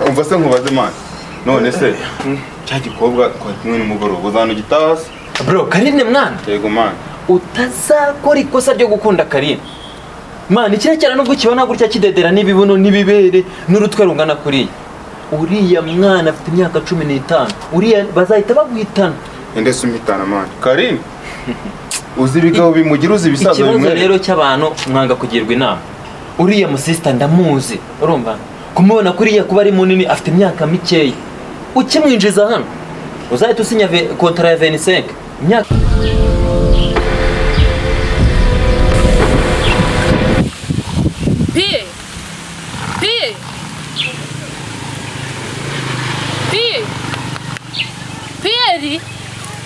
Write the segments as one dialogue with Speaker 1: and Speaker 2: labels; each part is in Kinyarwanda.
Speaker 1: umva se nkubaze mani none se cya gikobwa twari kumwe nimugoroba uzanugitaha se
Speaker 2: bro karine mwana
Speaker 1: yego mani
Speaker 2: utazakora ikosa ryo gukunda karine mwana ikiriya cyane nubwo ukibona gutya kidedera n'ibibuno n'ibibere n'urutwe rungana kuriya uriya mwana afite imyaka cumi n'itanu uriya bazahita baguhitana
Speaker 1: ende se umhitana mani karine uzi ibigabo bimugira uzi ibisaza
Speaker 2: ikibazo rero
Speaker 1: bimwereka
Speaker 2: cy'abantu mwanga kugirwa inama uriya musisita ndamuzi urumva kumubona kuriya kuba ari munini afite imyaka mikeya ukimwinjiza hano uzahita usinya ve- kontara ya 25 imyaka
Speaker 3: Piye! Piye! Piye! Piyeri!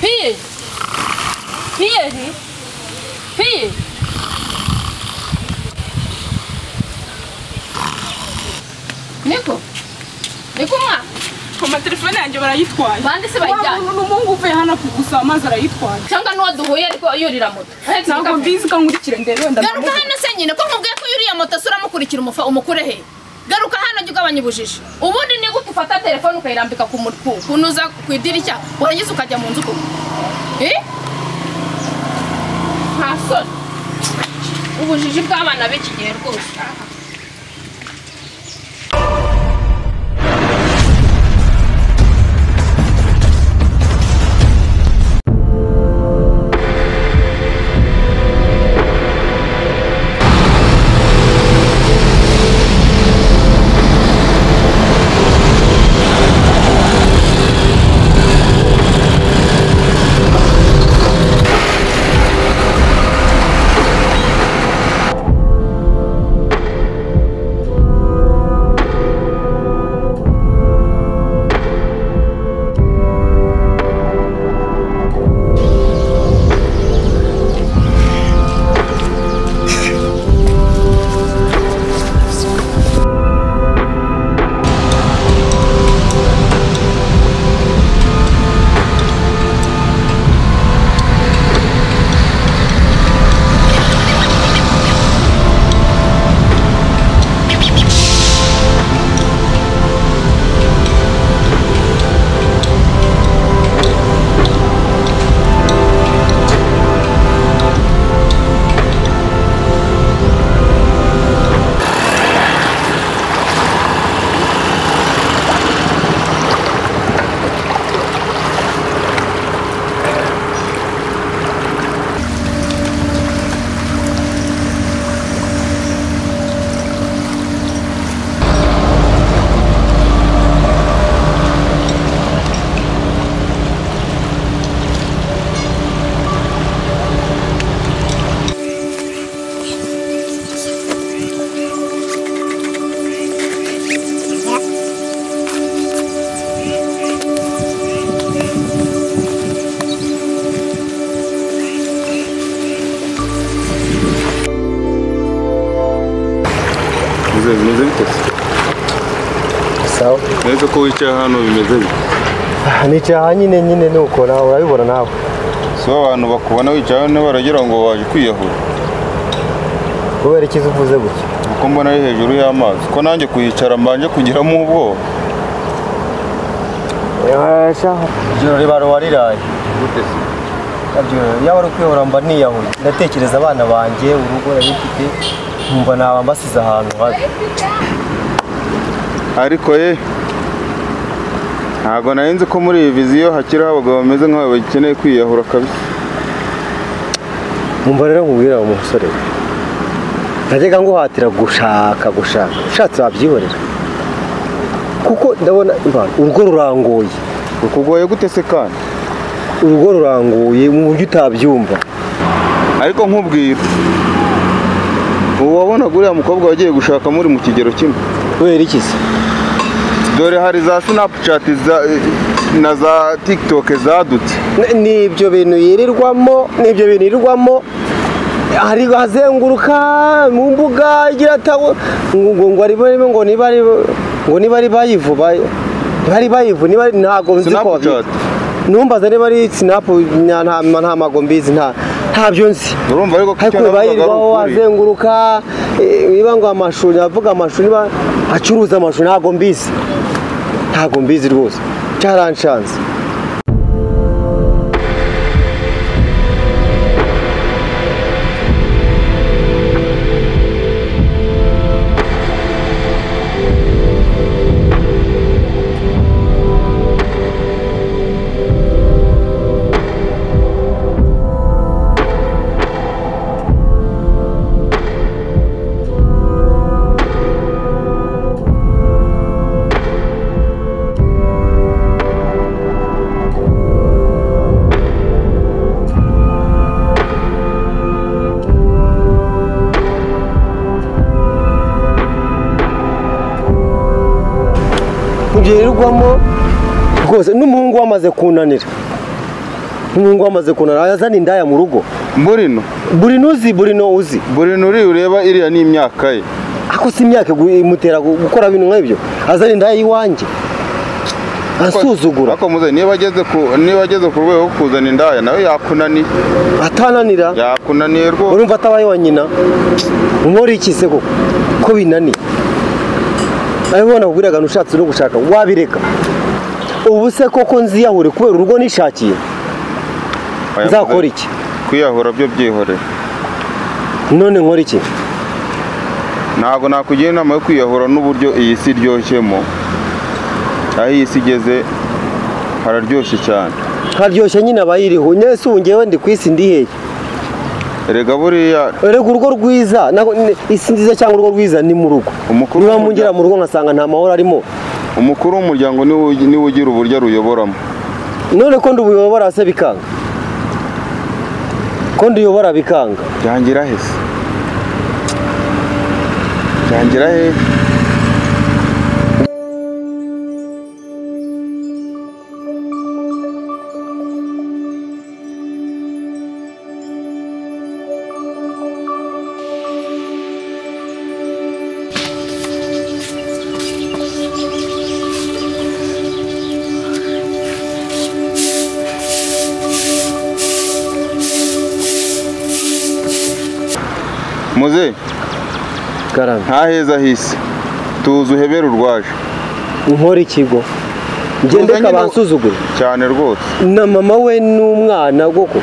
Speaker 3: Piye! Piyeri! Piye! Niko! Niko mwa!
Speaker 4: koma telefone yanjye barayitwaye
Speaker 3: Bande se bayijyanye?
Speaker 4: n'umuhungu uvuye hano kugusaba amazi arayitwaye
Speaker 3: Cyangwa nuwo duhuye ariko yurira moto. Ahetse
Speaker 4: ntabwo
Speaker 3: igikapu.
Speaker 4: mbizi ko nkurikire ndebe wenda
Speaker 3: Garuka hano se nyine ko nkubwiye ko yuriya moto se uramukurikira umufa umukure he garuka hano jya ugabanya ubujiji ubundi ni gute ufata telefone ukayirambika ku mutwe kunuza ku idirishya warangiza ukajya mu nzu koko Eh? nta soni ubujiji bw'abana b'iki gihe rwose
Speaker 1: uze bimeze bite se
Speaker 5: sawa
Speaker 1: neza ko wicaye hano bimeze bite
Speaker 5: Ah, nicaye nyine nyine nuko nawe urabibona nawe
Speaker 1: si bo abantu bakubona wicaye hano baragira ngo waje kwiyahura
Speaker 5: kubera ikiza uvuze gutya
Speaker 1: kuko mbona ari hejuru y'amazi ko nanjye kuyicara mbanje kugiramo ubwoba
Speaker 5: ijoro riba wariraye
Speaker 1: gute se
Speaker 5: yaba ari kwihora mba niyahuye ndatekereza abana banjye urugo narifite nkumva naba mbasize ahantu habi
Speaker 1: ariko ye ntabwo nari nzi ko muri iyi viziyo hakiriho abagabo bameze nk'abo bakeneye kwiyahura kabisa
Speaker 5: nkumva rero nkubwira uwo musore we. najyaga nguhatira gushaka gushaka ushatse wabyihorera kuko ndabona Imana, urugo rurangoye
Speaker 1: rukugoye gute se kandi
Speaker 5: urugo rurangoye mu buryo utabyumva
Speaker 1: ariko nkubwira ubu wabonaga uriya mukobwa wagiye gushaka muri mu kigero kimwe
Speaker 5: kubera iki se
Speaker 1: dore hari za sinapucati za- na za tikitoke zadutse
Speaker 5: N- ni ibyo bintu yirirwamo ni ibyo bintu yirirwamo hari azenguruka mu mbuga igira atawo ngo ngo ngo arimo arimo ngo niba ari ngo niba ari bayivu bay- niba ari bayivu niba ari- ntabwo nzi ko
Speaker 1: Snapchat.
Speaker 5: babyita. numbaza niba ari sinapu nta nta nta mago mbizi nta ntabyo nzi
Speaker 1: urumva ariko ko icyo
Speaker 5: ariko
Speaker 1: navugaga ari
Speaker 5: bayirwaho
Speaker 1: ukuri.
Speaker 5: azenguruka eh, niba ngo amashuri avuga amashuri niba acuruza amashuri ntabwo mbizi ntabwo mbizi rwose cyaranshanze ngererwamo rwose n'umuhungu wamaze kunanira n'umuhungu wamaze kunanira yazana indaya mu rugo
Speaker 1: burino
Speaker 5: buri nuzi buri no uzi
Speaker 1: burino uriya ureba iriya ni imyaka ye
Speaker 5: ako si imyaka igu- imutera gu- gukora bintu nk'ibyo azana indaya y'iwanjye ansuzugura
Speaker 1: ariko muze niba ageze ku niba ageze ku rwego rwo kuzana indaya nawe yakunaniye
Speaker 5: atananira
Speaker 1: yakunaniye rwose
Speaker 5: urumva atabaye wa nyina nkora iki se koko ko binaniye abibona kubwiraga ushatse no gushaka wabireka ubu se koko nziyahure kubera urugo nishakiye
Speaker 1: Oya,
Speaker 5: nzakora
Speaker 1: muze,
Speaker 5: iki
Speaker 1: kwiyahura byo byihorera
Speaker 5: none nkora iki
Speaker 1: ntabwo nakugira inama yo kwiyahura n'uburyo iyi si iryoshyemo aho iyi si igeze hararyoshye cyane
Speaker 5: nkaryoshya nyine abayiriho nyese ubu ngewe ndi ku isi ndiheye
Speaker 1: erega buriya
Speaker 5: erega urugo rwiza naho- ni- isi nziza cyangwa urugo rwiza ni mu rugo
Speaker 1: Umukuru
Speaker 5: niba
Speaker 1: w'umuryango-
Speaker 5: mungera mu rugo ngasanga nta mahoro arimo
Speaker 1: umukuru w'umuryango niwe ugi- niwe ugira uburyo aruyoboramo
Speaker 5: none ko ndubuyobora se bikanga ko nduyobora bikanga
Speaker 1: byangira hese byangira hehe muze
Speaker 5: garame
Speaker 1: ntaheza hisi tuzi uhebera urwaje
Speaker 5: nkora ikigo ngende
Speaker 1: Tuzanye na-
Speaker 5: kabansuzugure
Speaker 1: cyane rwose
Speaker 5: na mama we n'umwana koko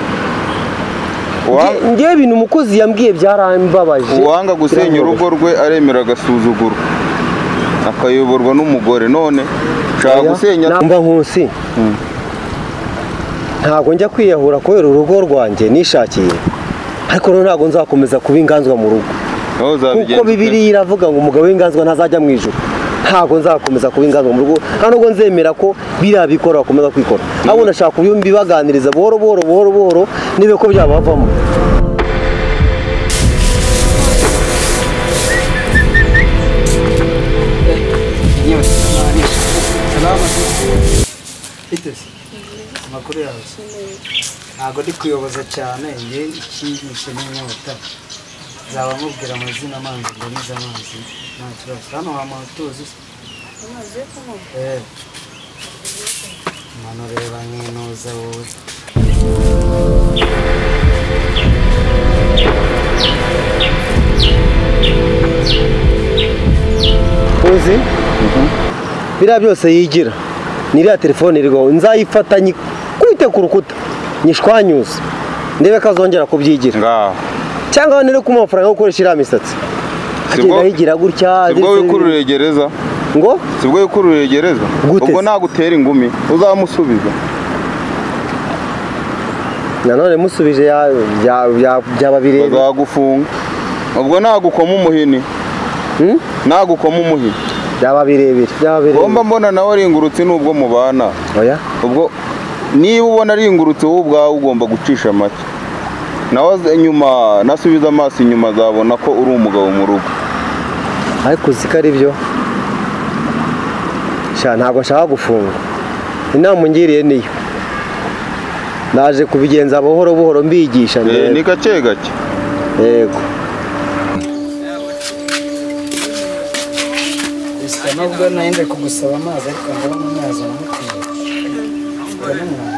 Speaker 1: Uwa-
Speaker 5: Nge- ngewe ibintu umukozi yambwiye byarambabaje
Speaker 1: uwanga gusenya
Speaker 5: Birambabaje.
Speaker 1: urugo rwe aremera agasuzuguro akayoborwa n'umugore none nshaka
Speaker 5: Oya,
Speaker 1: gusenya
Speaker 5: namba nkusi ntabwo njya kwiyahura kubera urugo rwanjye nishakiye ariko rero ntabwo nzakomeza kuba inganzwa mu rugo
Speaker 1: aho
Speaker 5: kuko
Speaker 1: uzabigenza ute?
Speaker 5: bibiriya iravuga ngo umugabo w'inganzwa ntazajya mu ijuru ntabwo nzakomeza kuba inganzwa mu rugo nta nubwo nzemera ko biriya bikora bakomeza kwikora ahubwo nashaka kubibaganiriza buhoro buhoro buhoro buhoro nibe ko byabavamo
Speaker 6: Itezi amakuru yawe ntabwo ndi kuyoboza cyane nge ikinyishe n'inyota zaba mubwira amazina amanzi ngo nize amazi nta kibazo hano wamara tuzi se Eh. mano reba nk'inuza wowe
Speaker 5: uzi biriya byose yigira ni iriya telefone iriho nzayifata nyikubite ku rukuta nyishwanyuze ndebe ko azongera kubyigira
Speaker 1: ngaho
Speaker 5: cyangwa nere ku mafaranga yo gukoresha iriya misatsi agenda
Speaker 1: bwo-
Speaker 5: ayigira gutya
Speaker 1: sibwo
Speaker 5: ndetse-
Speaker 1: wikururira gereza
Speaker 5: ngo
Speaker 1: sibwo wikururira gereza
Speaker 5: Gute
Speaker 1: ubwo
Speaker 5: se?
Speaker 1: nagutera ingumi uzamusubiza
Speaker 5: nanone musubije ya- bya- bya- byaba birebe
Speaker 1: bazagufunga ubwo nagukoma umuhini
Speaker 5: Hmm?
Speaker 1: nagukoma umuhini
Speaker 5: byaba birebire byaba
Speaker 1: ngomba
Speaker 5: birebire
Speaker 1: mbona nawe ari ingurutsi n'ubwo mubana
Speaker 5: oya
Speaker 1: ubwo niba ubona ari ingurutsi wowe ubwawe ugomba gucisha make nawe aze- nyuma nasubiza amaso inyuma azabona ko uri umugabo mu rugo
Speaker 5: ariko uzi ko ari byo sha ntabwo nshaka gufunga inama ungiriye niyo naje kubigenza buhoro buhoro mbigisha
Speaker 1: Eh,
Speaker 5: ndebe.
Speaker 1: ni gake gake
Speaker 5: yego
Speaker 6: gusa nubwo nahinde kugusaba amazi ariko ndabona amazi aramukwiye ndabona umwanda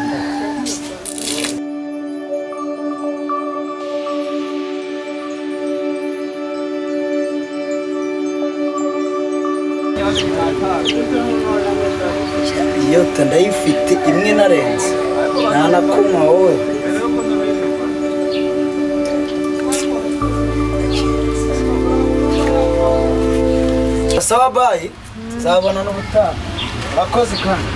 Speaker 6: yota ndayifite imwe narenze ntanakumwa wowe sawa bayi nzabona n'ubutaha abakozi kandi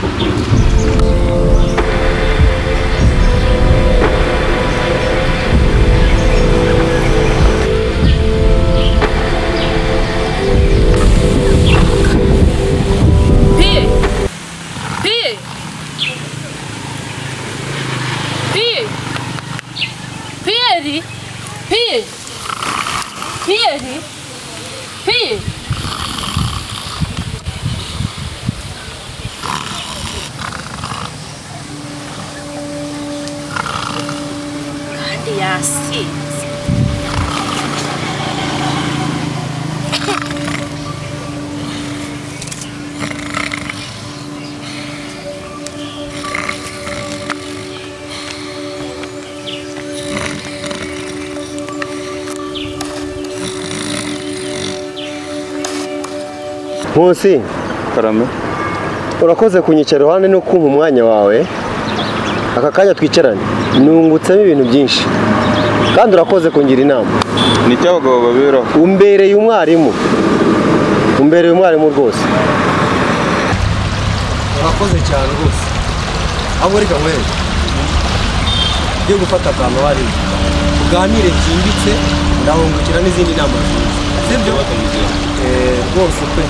Speaker 3: Piye! Piye! Piye! Piyeri! Piye! Piyeri! Piye! Kandi yasinze.
Speaker 5: Nkusi
Speaker 1: karame
Speaker 5: urakoze kunyicara iruhande no kumpa umwanya wawe aka kanya twicarane nungutsemo ibintu byinshi kandi urakoze kungira inama
Speaker 1: ni iki abagabo baberaho
Speaker 5: umbereye umwarimu umbereye umwarimu rwose
Speaker 7: urakoze cyane rwose ahubwo reka nkwereke ugiye gufata akantu wari uganire byimbitse ndahungukira n'izindi nama nziza sibyo Eh, rwose pe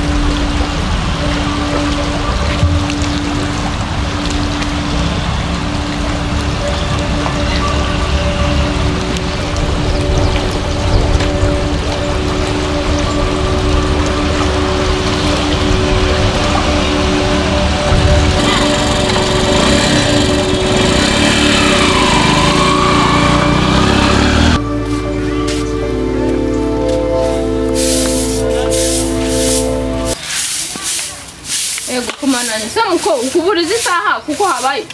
Speaker 3: Ego kumananye. Se muko ukuburiza isaha kuko habaye.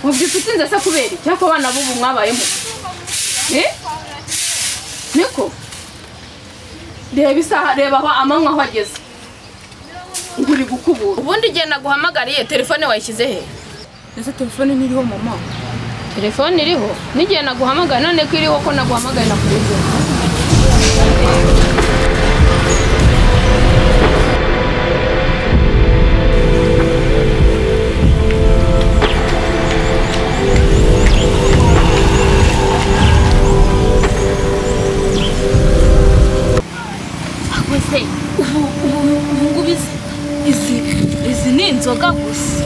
Speaker 3: Mubyutse utinze se kubera iki? Ako abana b'ubu mwabayemo. Eh? Niko? Reba isaha reba aho amanywa aho ageze. Nguri gukubura. Ubundi igihe naguhamagariye telefone wayishyize he?
Speaker 4: ese telefone ntiriho mama
Speaker 3: Telefone iriho? N'igihe naguhamagara none ko iriho ko naguhamagaye nakubuze. Ahubwo se ubu ubu ubu ngubu izi izi izi ni inzoga gusa.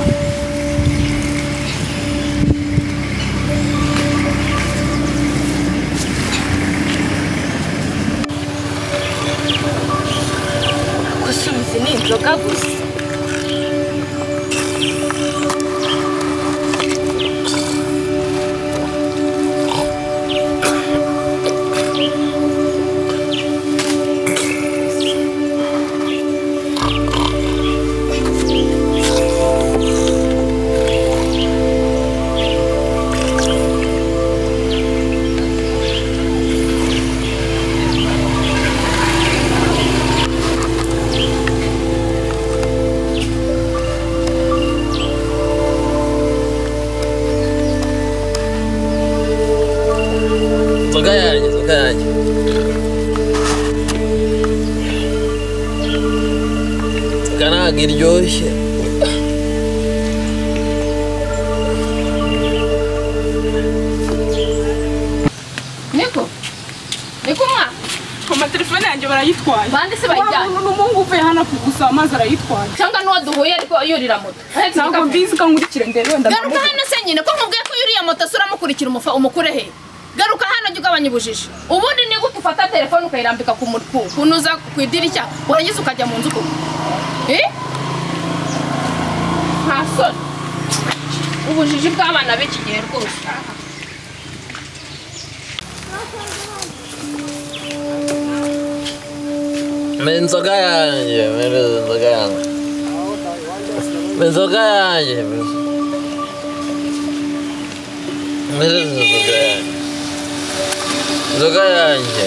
Speaker 3: gusa izi ni inzoga gusa.
Speaker 2: inzoga yanjye inzoga yanjye inzoga ntabwo iryoshye
Speaker 3: Niko? Niko mwa?
Speaker 4: koma telefone yanjye barayitwaye
Speaker 3: Bande se bayijyanye?
Speaker 4: Wa- n'umuhungu uvuye hano gusaba amazi arayitwaye
Speaker 3: cyangwa n'uwo duhuye ariko yurira moto Ahetse
Speaker 4: ntabwo
Speaker 3: igikapu.
Speaker 4: mbizi ko nkurikire ndebe wenda
Speaker 3: garuka
Speaker 4: ndamuvuga
Speaker 3: hano se nyine ko nkubwiye ko yuriya moto se uramukurikira umufa umukure he garuka hano jya ugabanya ubujiji ubundi ni gute ufata telefone ukayirambika ku mutwe ukuntu uza ku idirishya warangiza ukajya mu nzu koko Eh? nta soni ubujiji bw'abana b'iki gihe rwose
Speaker 2: ni inzoga yanjye mbere inzoga yanjye ni inzoga yanjye mbere inzoga yanjye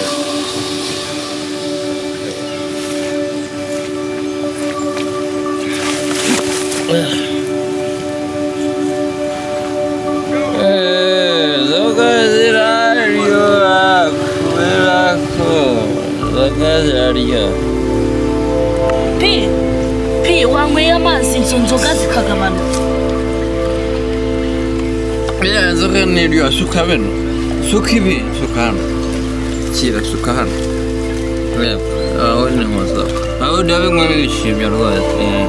Speaker 2: inzoga yanjye
Speaker 8: inzoga ziraryoha kubera ko inzoga ziraryoha
Speaker 9: pi pi wanyweye amazi izo nzoga zikagabanuka
Speaker 8: iriya nzoga ni iryoha suka bino suka ibi suka hano kira suka hano reba aho ni mu nzoga aho ndabinwa bishimye rwose eh.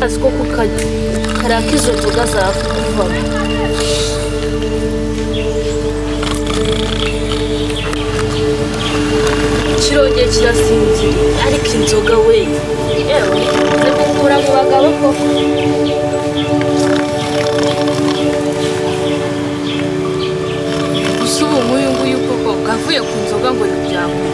Speaker 9: azi ko kukaraka izo nzoga zavamo kirongeye kirasinzira ariko inzoga we yewe zikukura mu bagabo koko
Speaker 3: gusa ubu nguyu nguyu koko kavuye ku nzoga ngo ntibyamuhe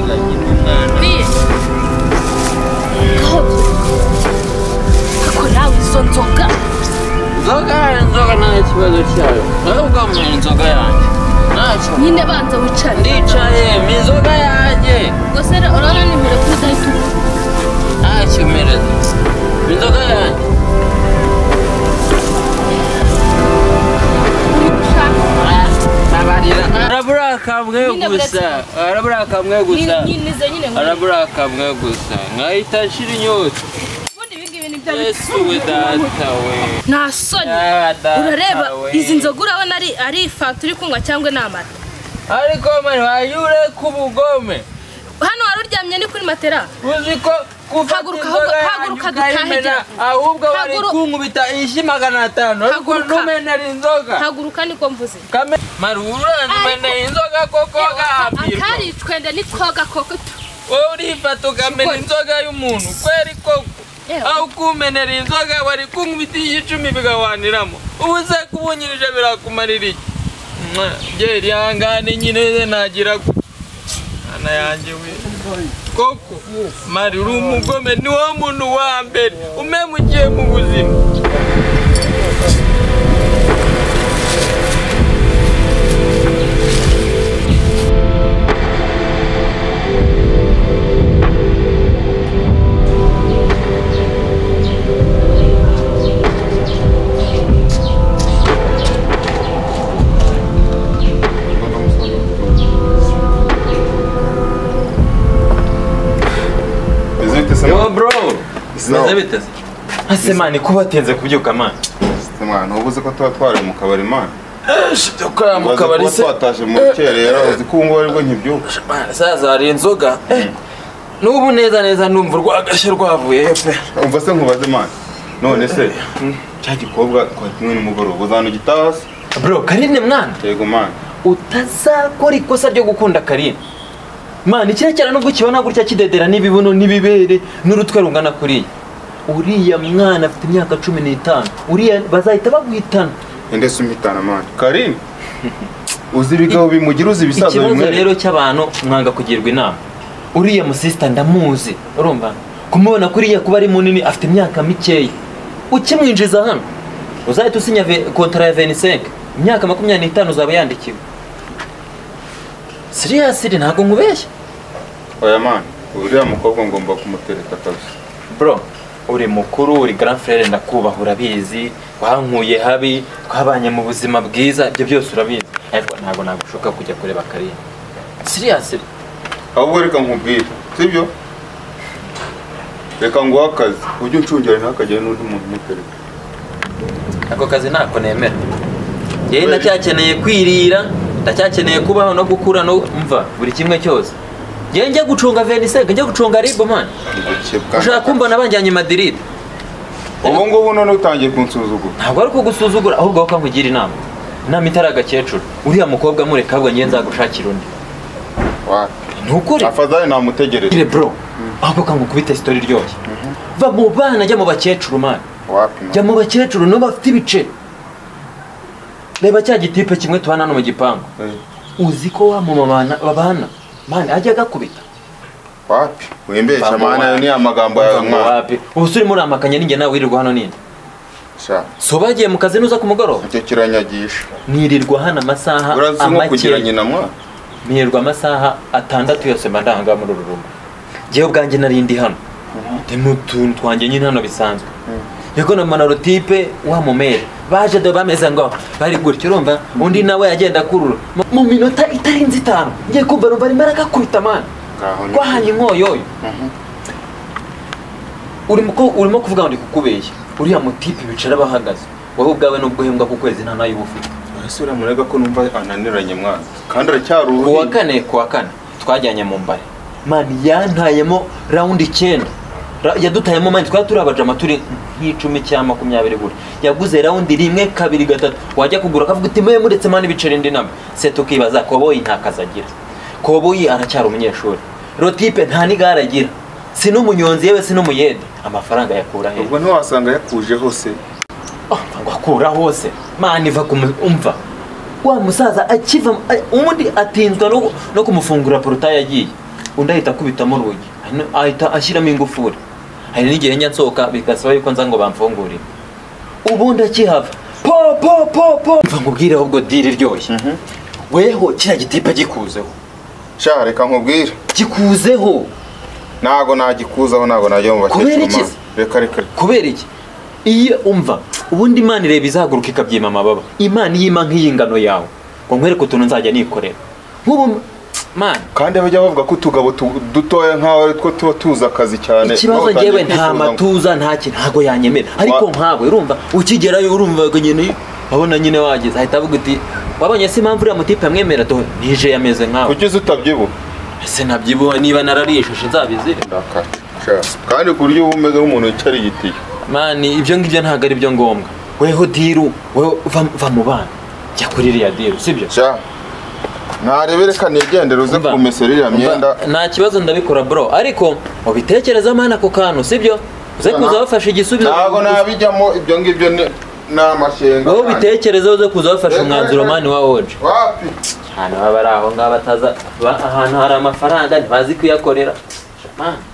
Speaker 9: biye gahabye ariko nawe izo nzoga
Speaker 8: inzoga inzoga nta kibazo cyayo ahubwo mu inzoga yanjye ntacyo
Speaker 9: nyine banza wicare
Speaker 8: ndicaye mu inzoga yanjye
Speaker 9: ubwo se urabona nimero kuri udahita uvuga
Speaker 8: ntacyo mpereza mu inzoga yanjye Ntabarira. araburakamwe gusa araburakamwe gusa
Speaker 9: nyine izo nyine ngo
Speaker 8: araburakamwe gusa nkahita nshira inyota
Speaker 3: ubundi ibi ngibi ni byo
Speaker 8: yesu we data we
Speaker 3: nta soni
Speaker 8: Ah, data
Speaker 3: urareba
Speaker 8: we.
Speaker 3: izi nzoga urabona ari ari fanta uri kunywa cyangwa ni amata
Speaker 8: ariko mani wayure ku bugome
Speaker 3: hano wari uryamye ni kuri matera
Speaker 8: uzi ko gufata
Speaker 3: Haguruka,
Speaker 8: inzoga yanjye
Speaker 3: haguruka, dutahe
Speaker 8: ukayimena
Speaker 3: gira.
Speaker 8: ahubwo wari
Speaker 3: Haguruka.
Speaker 8: kunkubita inshyi magana atanu ariko
Speaker 3: Haguruka.
Speaker 8: ntumenera inzoga
Speaker 3: haguruka niko mvuze
Speaker 8: Kame- mari uranmenera inzoga koko gahambirwa
Speaker 3: akari twende nitwoga koko
Speaker 8: wowe urifata ukamena
Speaker 3: Kigoli.
Speaker 8: inzoga y'umuntu kweri koko
Speaker 3: Ewe.
Speaker 8: aho kumenera inzoga wari kunkubita iy'icumi bigawaniramo ubu se kubunyirije birakumarira iki Mwa, jye rihangane nyine nagira gute ana yanjye we koko mari uri umugome ni wowe muntu wa mbere umemukiye mu buzima
Speaker 1: Извините се,
Speaker 2: yo bro
Speaker 1: Sawa.
Speaker 2: meze biteze ase mani ko batinze kubyuka mani
Speaker 1: mwana uba uzi ko tuba twari mu kabari mana
Speaker 2: dukora mu kabari se
Speaker 1: twatashe mu rukerera uzi ko ubu ngubu aribwo nkibyuka
Speaker 2: Mani, sasa hari inzoga Eh, n'ubu neza neza numva urwagashya rwavuyeyo pe
Speaker 1: umva se nkubaze mana none se cya gikobwa twa kimwe nimugoroba uzanugitaha se
Speaker 2: bro karine mwana
Speaker 1: yego mana
Speaker 2: utazakora ikosa ryo gukunda karine mani kiriya cyane nubwo ukibona gutya kidedera n'ibibuno n'ibibere n'urutwe rungana kuriya uriya mwana afite imyaka cumi n'itanu uriya bazahita baguhitana
Speaker 1: ende se umhitana mana karini uzi ibigabo bimugira uzi ibisaza
Speaker 2: ikibazo
Speaker 1: bimwere
Speaker 2: rero cy'abantu mwanga kugirwa inama uriya musisita ndamuzi urumva kumubona kuriya kuba ari munini afite imyaka mikeya ukimwinjiza hano uzahita usinya ve- kontara ya venisenke imyaka makumyabiri n'itanu uzaba yandikiwe siriyasiri ntabwo nkubeshya
Speaker 1: oya mana uriya mukobwa ngomba kumutereta kabisa
Speaker 2: bro uri mukuru uri grand frere ndakubaha urabizi wankuye habi twabanye mu buzima bwiza ibyo byose urabizi ariko ntabwo nagushoka kujya kureba kariya siriyasiri
Speaker 1: ahubwo reka nkubwire sibyo reka nguhe akazi ujye uncungira ntakajyayo n'undi muntu umutereta
Speaker 2: ako kazi ntako nemera yewe ndacyakeneye kwirira ndacyakeneye kubaho no gukura no mva buri kimwe cyose njya njya gucunga venisenge njya gucunga ribomani ushaka kumbona banjyanye madiride
Speaker 1: ubu ngubu none utangiye kunsuzugura
Speaker 2: ntabwo ari kugusuzugura ahubwo aho kankugira inama inama itari agakecuru uriya mukobwa mureka ahubwo ngiye nzagushakira undi ntukure
Speaker 1: afadhali namutegereje
Speaker 2: gire bro ahubwo kangukubita sitori iryoshye va mu bana jya mu bakecuru mani
Speaker 1: wapi
Speaker 2: jya mu bakecuru nibo bafite ibice reba cya gitipe kimwe tubana no mu gipangu
Speaker 1: Eh,
Speaker 2: uzi ko wa mumama babana mani ajya agakubita
Speaker 1: wapi wembesha
Speaker 2: Mvamo
Speaker 1: maana
Speaker 2: wapi.
Speaker 1: ni amagambo
Speaker 2: Wumva
Speaker 1: yawe
Speaker 2: ngo
Speaker 1: mwana
Speaker 2: wapi ubu se urimo uramakanya ninjye nawe wirirwa hano ninde
Speaker 1: sha
Speaker 2: so bagiye mu kazi nuza ku mugoroba
Speaker 1: nicyo kiranyagisha
Speaker 2: nirirwa hano amasaha
Speaker 1: urazi nko kugira
Speaker 2: amakeya
Speaker 1: nyina mwana
Speaker 2: nirirwa amasaha atandatu yose mba ndahanga muri uru rugo njyewe ubwanjye narindi hano ni utuntu twanjye nyine hano bisanzwe yego na monorotipe wa mumere baje do bameze ngo bari gutyo urumva undi nawe agenda akurura Mu- mu minota itarenze itanu ngiye kumva numva arimo aragakubita mani
Speaker 1: ngaho ni
Speaker 2: twahanye inkoyoyo urimo ko urimo kuvuga ngo ndi kukubeshya uriya mutipe bicara bahagaze wowe ubwawe nubwo uhembwa ku kwezi nta nayo uba ufite
Speaker 1: ese uramurega ko numva ananiranye mwana kandi aracyari
Speaker 2: ku wa
Speaker 1: uruhinja
Speaker 2: kane ku wa kane twajyanye mu mbare mani yantayemo rawundi icyenda Ra- yadutayemo mani twari turi abajama turi nk'icumi cyangwa makumyabiri gutya yaguze rawundi rimwe kabiri gatatu wajya kugura akavuga uti mwe muretse mani ibiceri indi namba se tukibaza koboyi nta kazi agira koboyi aracyari umunyeshuri rotipe nta n'igare agira si n'umunyonzi yewe si n'umuyede amafaranga yakura hehe
Speaker 1: ubwo ntiwasanga yakuje hose
Speaker 2: Ah, ngo akura hose mani iva kumva wa musaza akiva a- ubundi atinzwa no- no kumufungura porotaye yagiye undi ahita akubitamo urugi hanyuma ahita ashyiramo ingufuri hari n'igihe njya nsohoka bigasaba yuko nza ngo bamfungurire ubundi akihava po po po po mva nkubwireho ubwo diri iryoshye weho kiriya gitipa gikuzeho
Speaker 1: sha reka nkubwire
Speaker 2: gikuzeho
Speaker 1: ntago nagikuzaho ntago najya mu
Speaker 2: Kubera
Speaker 1: bakecuru
Speaker 2: iki?
Speaker 1: mwana reka reka reka.
Speaker 2: kubera iki iyo umva ubundi imana ireba izahaguruka ikabyima amababa imana iyo ima nk'iy'ingano yawe ngo nkwereke utuntu nzajya nikorera nk'ubu mani
Speaker 1: kandi bajya bavuga ko utugabo tu- dutoya nk'aho ari two tuba tuzi akazi cyane
Speaker 2: ikibazo
Speaker 1: Nawe utangiye
Speaker 2: ngewe nta
Speaker 1: kwifuza ngo-
Speaker 2: matuza nta kintu ntabwo yanyemera ariko
Speaker 1: Wa-
Speaker 2: nkawe urumva ukigerayo urumva ngo nyine abona nyine wageze ahita avuga uti wabonye se impamvu uriya mutipe yamwemera tuho nije yameze nkawe
Speaker 1: kuki uzi utabyibuha
Speaker 2: ese nabyibuha niba nararishushe nzabizire
Speaker 1: ndakata sha kandi ku buryo uba umeze nk'umuntu wicara igitiyo
Speaker 2: mani ibyo ngibyo ntabwo ari byo ngombwa weho diru weho va- va mu bana jya kuri iriya diru sibyo
Speaker 1: sha ntarebe reka nigendere uze
Speaker 2: Umva.
Speaker 1: kumesera iriya myenda
Speaker 2: Umva, nta kibazo ndabikora bro ariko ubitekereza mana ako kantu sibyo uze kuza wafashe igisubizo
Speaker 1: ntago nabijyamo ibyo ngibyo ni- ni amashenga
Speaker 2: wowe
Speaker 1: yanjye.
Speaker 2: ubitekereza uze kuza wafashe umwanzuro mani wa oje
Speaker 1: wapi
Speaker 2: ahantu baba ari aho ngaho bataza ba- ahantu hari amafaranga ntibazi kuyakorera Mani,